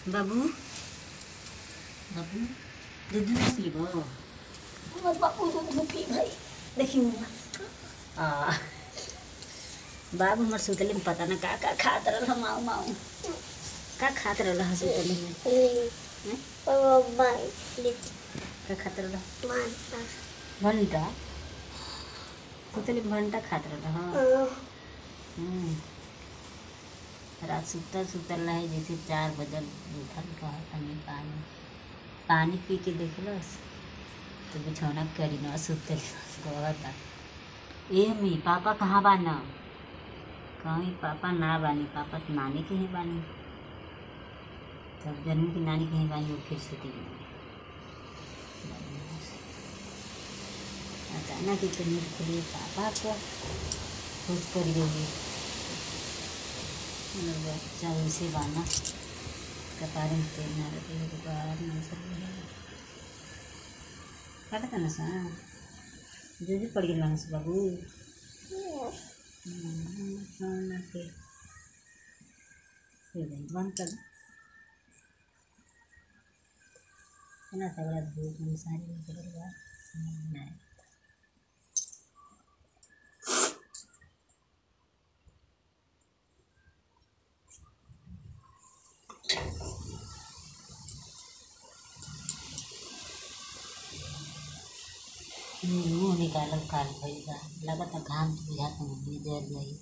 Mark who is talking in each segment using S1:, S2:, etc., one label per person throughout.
S1: बाबू बाबू दूध ना पीबो
S2: हमर बापू दूध में पी भाई देखी मुँह
S1: आ बाबू हमर सुतले में पता ना का का खात रहल माऊ माऊ का खात रहल ह सुतले में हैं? का खात रहल भंटा सुतले में भंटा खात रहल ह हम्म। रात सुतल सुतल रहे जैसे चार बजल उठल रह तनी पानी पानी पी के देखलस तो बिछौना करी न सुतल कहता ए मी पापा कहाँ बाना कहीं पापा ना बानी पापा तो नानी के ही बानी तब जन्म की नानी कहीं बानी वो फिर सुती गई अचानक ही नींद खुली पापा को खुश कर गई हमर बच्चा वैसे बाना कपारे में तेल ना लगे के बाद ना सब काटता ना सा जो भी पड़ गया से बाबू हम्म, खाना के फिर नहीं बंद कर ना तगड़ा धूप में सारी निकल गया समझ में आया मुँह निकालल काल भइल बा लगता घाम तो बुझाता मुँह जर जाई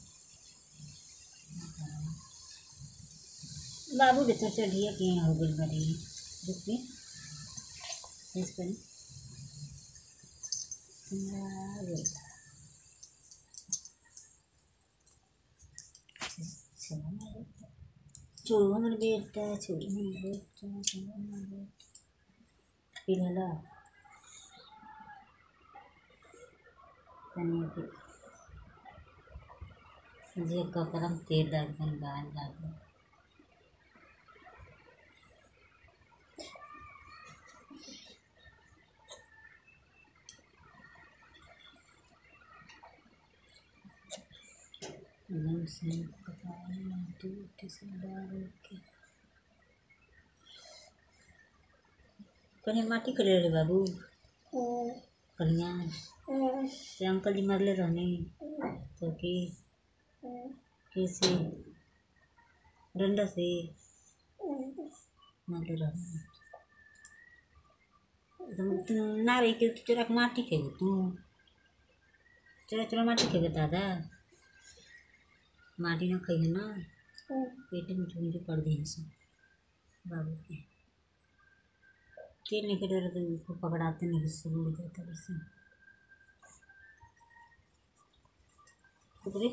S1: बाबू रे तो चढ़िए के हो गइल बड़ी रुक के शेष करी आ गइल। छोड़ू हमर बेटा छोड़ू हमर बेटा छोड़ू हमर बेटा पी लेला तनी के जे कपड़ा में तेल डाल के बाल डाल एकदम से कपड़ा में दूध से डाल के कहीं माटी कर रे बाबू कनिया से अंकल जी मरले रहने तो कि कैसे डंडा से मरले रहने एकदम तू ना रही के तू चोरा के माटी खेबे तू चोरा चोरा माटी खेबे दादा माटी ना खाइए ना पेट में चुंझे पड़ दी सब बाबू के तेल नहीं के डर तो उसको पकड़ाते नहीं गुस्से में जाता वैसे कुतरे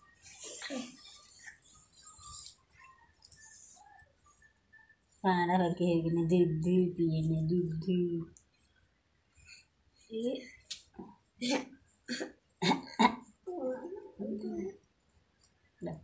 S1: खाना करके है कि नहीं दूध दूध पिए नहीं दूध दूध ये ला।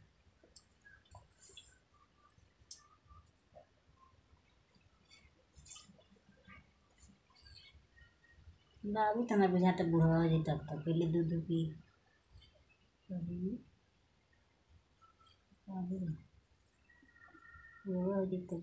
S1: बाबू तो हमारे बुझाता बूढ़ा हो जाता तब तक पहले दूध पी बाबू बाबू बूढ़ा हो जाता